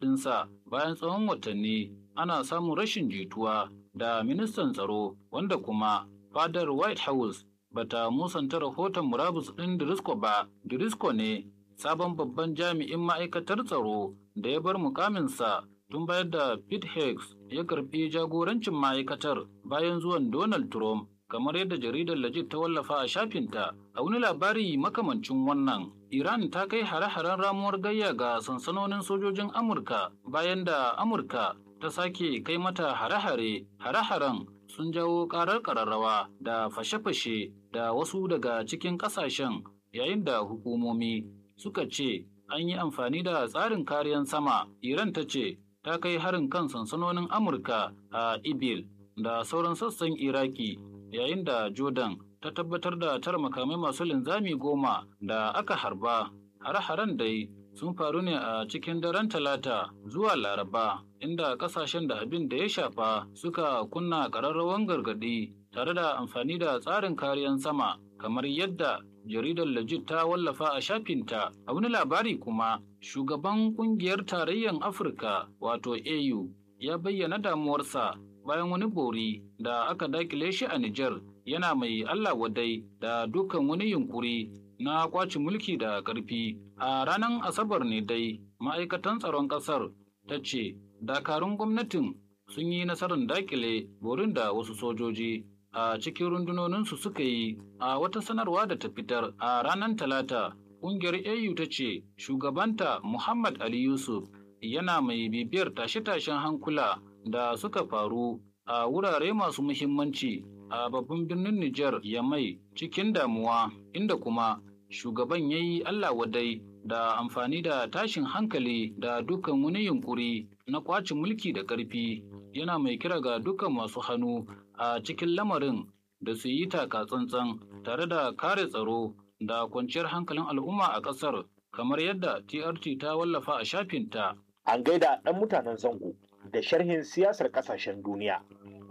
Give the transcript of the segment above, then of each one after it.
ɗinsa bayan tsawon watanni ana samun rashin jituwa da ministan tsaro wanda kuma fadar White House bata musanta rahoton murabus ɗin Drisco ba. Drisco ne sabon babban jami'in ma'aikatar tsaro da ya bar mukaminsa tun bayan da Pete Higgs ya karɓi jagorancin ma'aikatar bayan zuwan Donald Trump kamar yadda jaridar Legit ta wallafa a shafinta a wani labari makamancin wannan. Iran ta kai hare-haren ramuwar gayya ga sansanonin sojojin Amurka bayan da Amurka ta sake kai mata hare-hare. Hare-haren sun jawo karar kararrawa da fashe-fashe da wasu daga cikin kasashen yayin da hukumomi suka ce an yi amfani da tsarin kariyan sama. Iran ta ce ta kai harin kan sansanonin Amurka a Ibil da sauran sassan Iraki yayin da Jordan ta tabbatar da tara makamai masu linzami goma da aka harba. Hare-haren dai sun faru ne a cikin daren talata zuwa laraba inda kasashen da abin da ya shafa suka kunna ƙararrawan gargaɗi tare da amfani da tsarin kariyan sama kamar yadda jaridar legit ta wallafa a shafinta a wani labari kuma shugaban kungiyar tarayyar afirka wato au ya bayyana damuwarsa bayan wani bori da aka dakile shi a Nijar yana mai Allah wadai da dukkan wani yunkuri na kwaci mulki da ƙarfi. A ranar Asabar ne dai ma'aikatan tsaron ƙasar ta ce dakarun gwamnatin sun yi nasarar dakile borin da wasu sojoji a cikin rundunoninsu suka yi a wata sanarwa da ta fitar a ranar Talata. Ƙungiyar AU ta ce shugabanta Muhammad Ali Yusuf yana mai bibiyar tashe-tashen hankula da suka faru a wurare masu muhimmanci a babban birnin Nijar Yamai cikin damuwa inda kuma shugaban ya yi Allah wadai da amfani da tashin hankali da dukkan wani yunkuri na kwace mulki da ƙarfi yana mai kira ga dukkan masu hannu a cikin lamarin da su yi taka tsantsan tare da kare tsaro da kwanciyar hankalin al'umma a ƙasar kamar yadda TRT ta wallafa a shafinta. An gaida ɗan mutanen zango da sharhin siyasar ƙasashen duniya.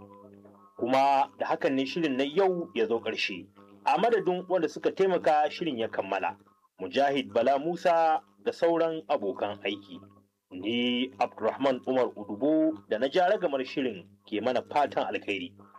Kuma da hakan ne shirin na yau ya zo ƙarshe. A madadin wanda suka taimaka shirin ya kammala. Mujahid Bala Musa da sauran abokan aiki. Ni Abdulrahman Umar Udubo da na ja ragamar shirin ke mana fatan alkhairi.